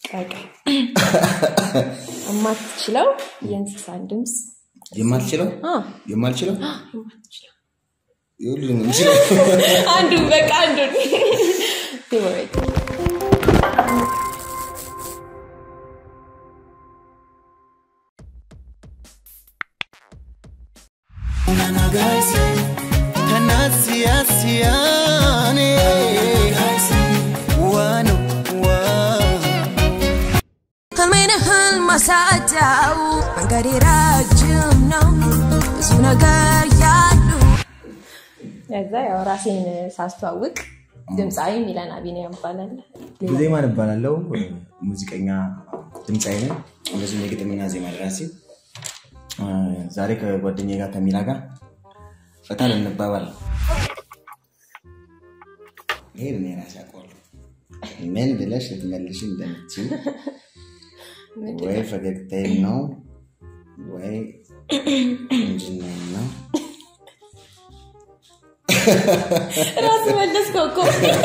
በቃ የማትችለው የእንስሳን ድምፅ የማልችለው አ፣ የማልችለው የማትችለው የሁሉንም የምችለው አንዱን በቃ አንዱን ፌቨሬት ህልሜን ህልም ማሳጫው መንገዴ ረጅም ነው ብዙ ነገር ያሉ ከዛ ያው ራሴን ሳስተዋውቅ ድምፃዊ ሚለን አቢኒያም ይባላል። ዜማን እባላለሁ። ሙዚቀኛ ድምፃዊ ነኝ። እንደዚሁም የግጥምና ዜማ ደራሲ። ዛሬ ከጓደኛ ጋር ከሚላ ጋር ፈታ ልንባባል ነው። ይሄን እኔ ራሴ አውቀዋለሁ። ምን ብለሽ ልትመልሽ እንደምትችል ወይ ፈገግታዬን ነው ወይ እንጅናዬን ነው ራስ መለስከው እኮ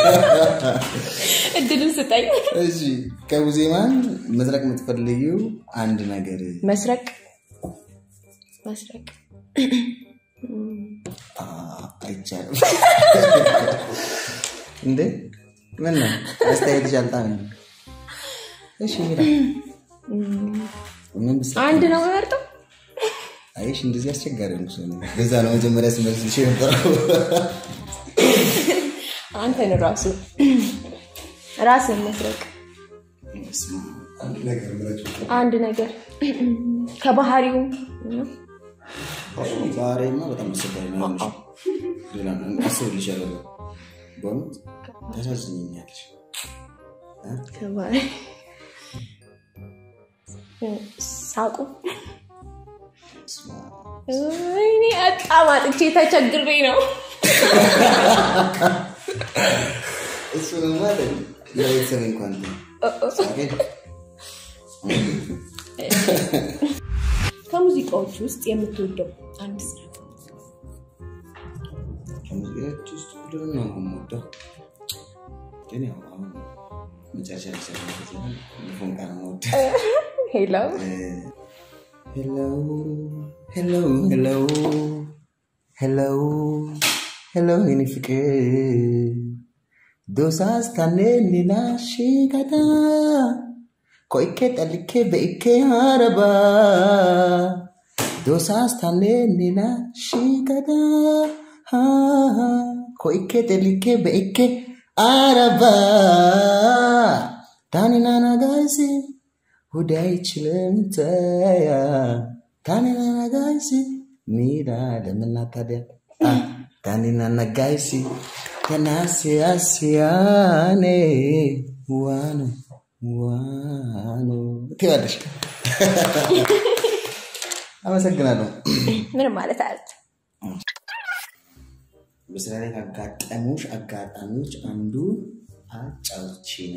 እድሉን ስጠኝ። እሺ ከቡዜማን መስረቅ የምትፈልጊው አንድ ነገር መስረቅ መስረቅ አ፣ አይቻልም እንዴ ምን ነው አስተያየት ሻልጣ ነው እሺ ሚራ ምን ብስ አንድ ነው መርጠው አይሽ እንደዚህ አስቸጋሪ ነው ሰው በዛ ነው መጀመሪያ ስመልስልሽ የነበረው አንተን ራሱ ራስን መስረቅ በስመ አብ፣ አንድ ነገር ምረጭ አንድ ነገር ከባህሪው ነው። ዛሬማ በጣም አስቸጋሪ ነው ያለሽ ሌላ አስብልሻለሁ በእውነት ታሳዝኝኛለሽ ከባህሪ ሳቁ በስመ አብ። ወይኔ በጣም አጥቼ ተቸግሬ ነው። እሱ ነው ማለት ለቤተሰብ እንኳን ሳገኝ ከሙዚቃዎች ውስጥ የምትወደው አንድ ስራ ከሙዚቃዎች ውስጥ ሁሉንም ነው የምወደው፣ ግን ያው አሁን መጨረሻ ላይ ሰራሁት ዘፈን ፎንቃ ነው የምወደው። ሄሎ ሄሎ ሄሎ ሄሎ ሄሎ ሄሎ የኔ ፍቅር ዶሳስ ታኔ ሌላሽ ጋታ ኮይኬ ጠልኬ በኢኬ አረባ ዶሳስ ታኔ ሌላሽ ጋታ ኮይኬ ጠልኬ በኢኬ አረባ ታኒናና ጋይሲ ሁዳይ አይችልም ተያ ታኒናና ጋይሲ ሚዳ ለምና ታዲያ አ፣ ታኒናና ጋይሲ ተናሲያሲያኔ ዋኑ ዋኑ ትያለሽ። አመሰግናለሁ። ምንም ማለት አያት በስራ ላይ ካጋጠሙሽ አጋጣሚዎች አንዱ አጫውቺን።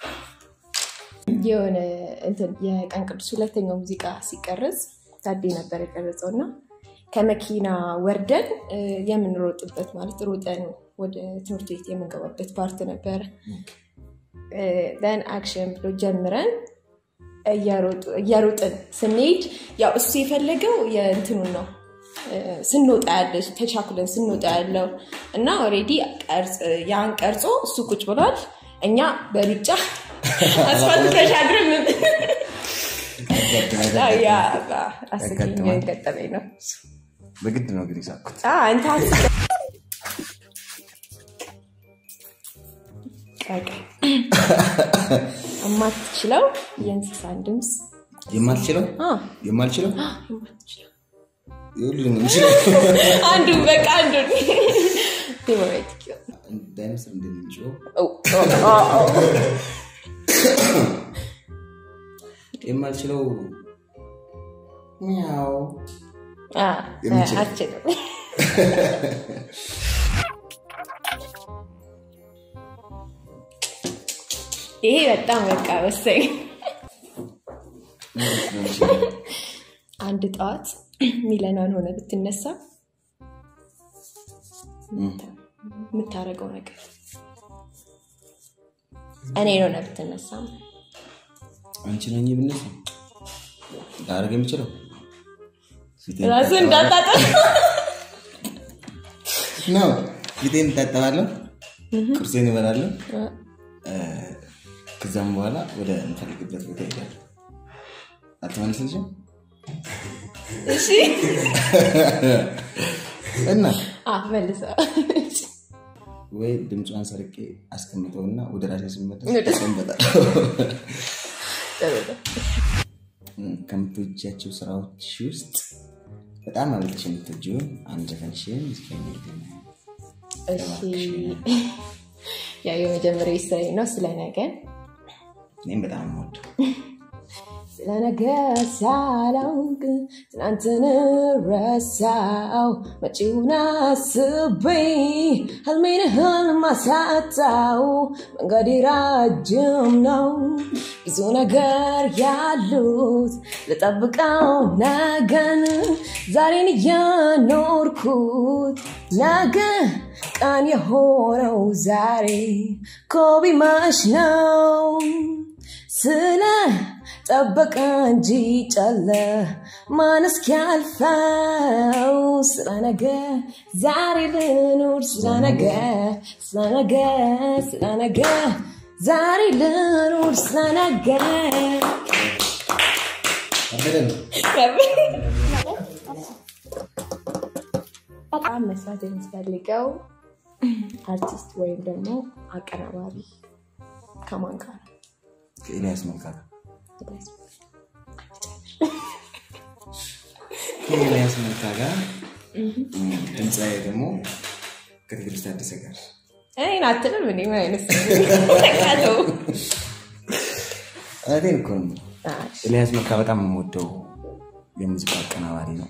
የሆነ እንትን የቀን ቅዱስ ሁለተኛው ሙዚቃ ሲቀረጽ ታዴ ነበር የቀረጸው እና ከመኪና ወርደን እ፣ የምንሮጥበት ማለት ሮጠን ወደ ትምህርት ቤት የምንገባበት ፓርት ነበረ። ደን አክሽን ብሎ ጀምረን እየሮጡ- እየሮጥን ስንሄድ ያው እሱ የፈለገው የእንትኑን ነው እ፣ ስንወጣ ያለ ተቻኩለን ስንወጣ ያለው እና ኦልሬዲ ያን ቀርጾ እሱ ቁጭ ብሏል። እኛ በሩጫ አስፋልት ተሻግረን ምን- ያ አስቂኝ ያጋጥማል። ገጠመኝ ነው። በግድ ነው እንግዲህ ሳኩት። አ፣ አንተ አስቀ- በቃ የማትችለው የእንስሳን ድምፅ የማልችለው አ፣ የማልችለው የማትችለው የሁሉንም የምችለው አንዱን በቃ አንዱን ፌቨሬት እንዳይመስል እንደሚችለው የማልችለው ሚያው የምችለው። አችልም ይሄ በጣም በቃ ወሳኝ አንድ ጠዋት ሚለናን ሆነ ብትነሳ የምታደርገው ነገር እኔ ሆነ ብትነሳ አንቺ ነኝ ብነሳ ላደርግ የምችለው ፊቴን ራስህ እታጠባለሁ። እንዳታጠብ ነው ፊቴን እታጠባለሁ፣ ቁርሴን እበላለሁ። እ፣ ከዛም በኋላ ወደ እንፈልግበት ቦታ ይሄዳል። አትመልስልሽም እሺ እና አዎ፣ መልሰው ወይ ድምጿን ሰርቄ አስቀምጠውና ወደ ራሴ ስመለስ ወደ- እሰንበታለሁ። ጥሩ ነው። ከምትወጃቸው ስራዎች ውስጥ በጣም አብልጠሽ የምትወጂውን አንድ ዘፈንሽን እስከሚልኝ እሺ ያው የመጀመሪያ ስራዬ ነው ስለ ነገ እኔም በጣም የምወደው ስለ ነገ ሳላውቅ ትናንትን ረሳው መጪውን አስቤ ህልሜን ህልም አሳጣው መንገዴ ረጅም ነው ብዙ ነገር ያሉት ልጠብቀው ነገን ዛሬን እየኖርኩት ነገ ቀን የሆነው ዛሬ ኮቢ ማሽ ነው ስለ ጠበቀ እንጂ ጨለ ማን እስኪያልፈው ስለ ነገ ዛሬ ልኑር ስለ ነገ ስለ ነገ ስለ ነገ ዛሬ ልኑር ስለ ነገ በጣም መስራት የምትፈልገው አርቲስት ወይም ደግሞ አቀናባሪ ከማን ጋር ነው? ከኤልያስ መልካ ጋር ከኤልያስ መልካ ጋር ድምፃዊ ደግሞ ከትግስት ታደሰ ጋር እኔን አትልም እኔ ምን አይነት ሰው ነኝ? ተው። እውነቴን እኮ ነው። አይ፣ ኤልያስ መልካ በጣም የምወደው የሙዚቃ አቀናባሪ ነው።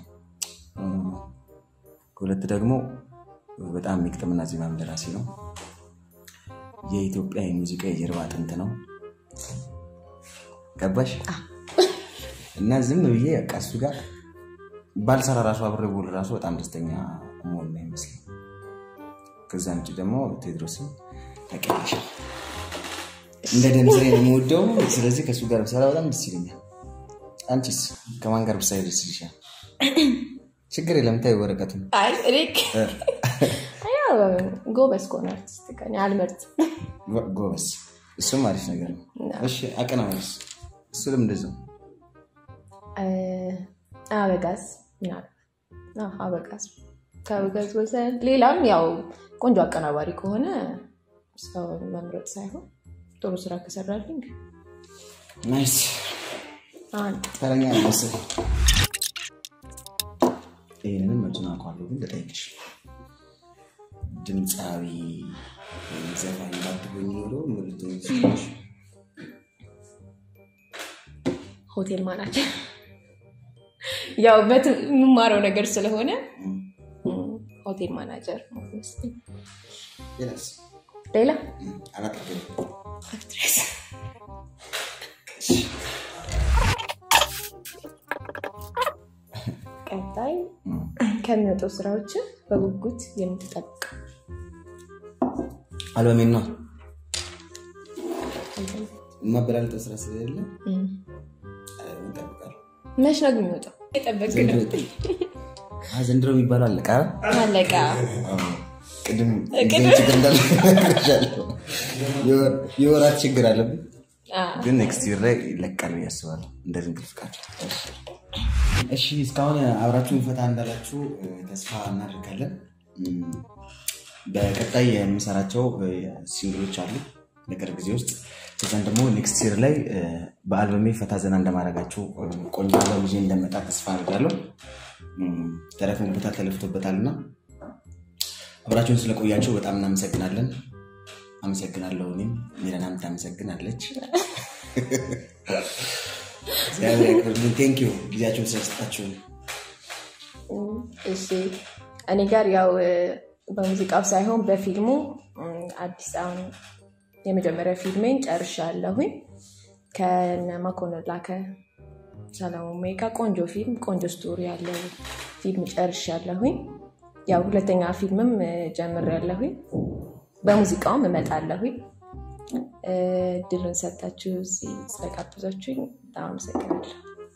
ከሁለት ደግሞ በጣም የግጥምና ዜማም ደራሲ ነው። የኢትዮጵያ የሙዚቃ የጀርባ አጥንት ነው። ገባሽ? እና ዝም ብዬ በቃ እሱ ጋር ባልሰራ ራሱ አብሬ ብውል ራሱ በጣም ደስተኛ መሆን ነው ይመስለኝ። ከዛ ውጭ ደግሞ ቴድሮስን ታውቂያለሽ፣ እንደ ደምስሬ ነው የምወደው። ስለዚህ ከእሱ ጋር ብሰራ በጣም ደስ ይለኛል። አንቺስ ከማን ጋር ብሳይ ደስ ይልሻል? ችግር የለም ታይ ወረቀቱን አይ እኔ ያው ጎበዝ ከሆነ አርቲስት ጋር እኔ አልመርጥም። ጎበዝ፣ እሱም አሪፍ ነገር ነው። እሺ አቀናባሪስ? እሱንም እንደዚያው እ፣ አበጋዝ ምናልባት አዎ፣ አበጋዝ ከአበጋዝ ወሰን ሌላም ያው ቆንጆ አቀናባሪ ከሆነ ሰው መምረጥ ሳይሆን ጥሩ ስራ ከሰራልኝ ናይስ አንድ ተረኛ መስል ይህንንም መቱን አውቀዋለሁ፣ ግን ልጠይቅሽ ድምፃዊ ወይም ዘፋኝ ባትሆኝ ኖሮ ምን ልትሆኚ ትችያለሽ? ሆቴል ማናጀር ያው በት- የምማረው ነገር ስለሆነ እም፣ እም፣ ሆቴል ማናጀር ነው የሚመስለኝ። ሌላስ? ሌላ እም፣ አላጠገብም። አክትሬስ ቀጣይ እም፣ ከሚወጡ ስራዎች በጉጉት የምትጠብቅ አልበሜን ነው የማበላለጠው ስራ ስለሌለ እም፣ አልበሜን እጠብቃለሁ። መች ነው ግን የሚወጣው? የጠበቅ ዘንድሮ ነው ይወጣል። አ፣ ዘንድሮ የሚባለው አለቃ አለቃ ቅድም ጊዜም ችግር እንዳለ ነግሬሻለሁ። የወር- የወራት ችግር አለብን አ፣ ግን ኔክስት ይር ላይ ይለቃል ብዬ አስባለሁ። እንደ ድንግል ፍቃድ። እሺ እስካሁን አብራችሁን ፈታ እንዳላችሁ እ፣ ተስፋ እናደርጋለን። እም፣ በቀጣይ የምሰራቸው እ፣ ሲንግሎች አሉ በቅርብ ጊዜ ውስጥ ከዛን ደግሞ ኔክስት ይር ላይ እ፣ በአልበሜ ፈታ ዘና እንደማደርጋችሁ እ፣ ቆንጆ አልበም ይዤ እንደመጣ ተስፋ አድርጋለሁ። እም፣ ተለፍንበታል ተለፍቶበታልና አብራችሁን ስለቆያችሁ በጣም እናመሰግናለን። አመሰግናለሁ። እኔም ሚለናም ታመሰግናለች። እግዚአብሔር ያክብርልን። ቴንክ ዩ ጊዜያችሁን ስለሰጣችሁ። እም፣ እሺ እኔ ጋር ያው እ፣ በሙዚቃው ሳይሆን በፊልሙ እም፣ አዲስ አሁን የመጀመሪያ ፊልሜን ጨርሻለሁኝ ከነ መኮንን ላከ ሰለሞን ሜጋ ቆንጆ ፊልም ቆንጆ ስቶሪ ያለው ፊልም ጨርሻለሁኝ ያው ሁለተኛ ፊልምም እ፣ ጀምሬያለሁኝ በሙዚቃውም እመጣለሁኝ ድልን ሰጣችሁ እዚህ ስለጋበዛችሁኝ በጣም አመሰግናለሁ።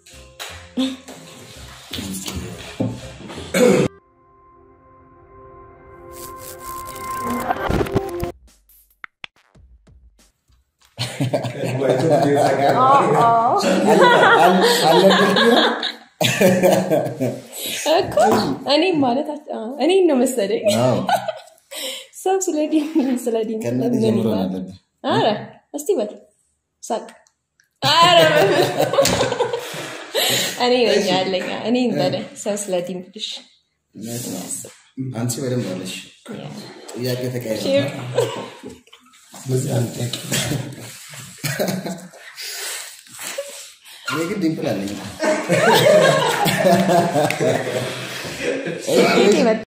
እኮ እኔም ማለት እኔን ነው መሰለኝ ሰው ስለ ዲም ስለ ዲም ከእናት ምን ጀምሮ ይላል? አለብን አረ እስቲ በል ሳቅ። አረ እኔ ነኝ ያለኝ እኔም በለ ሰው ስለ ዲም ብልሽ አንቺ በደንብ አለሽ ጥያቄ ተቀያይረ ስለዚህ አንድ ጥያቄ እኔ ግን ዲምፕል አለኝ ጌጤ መጣ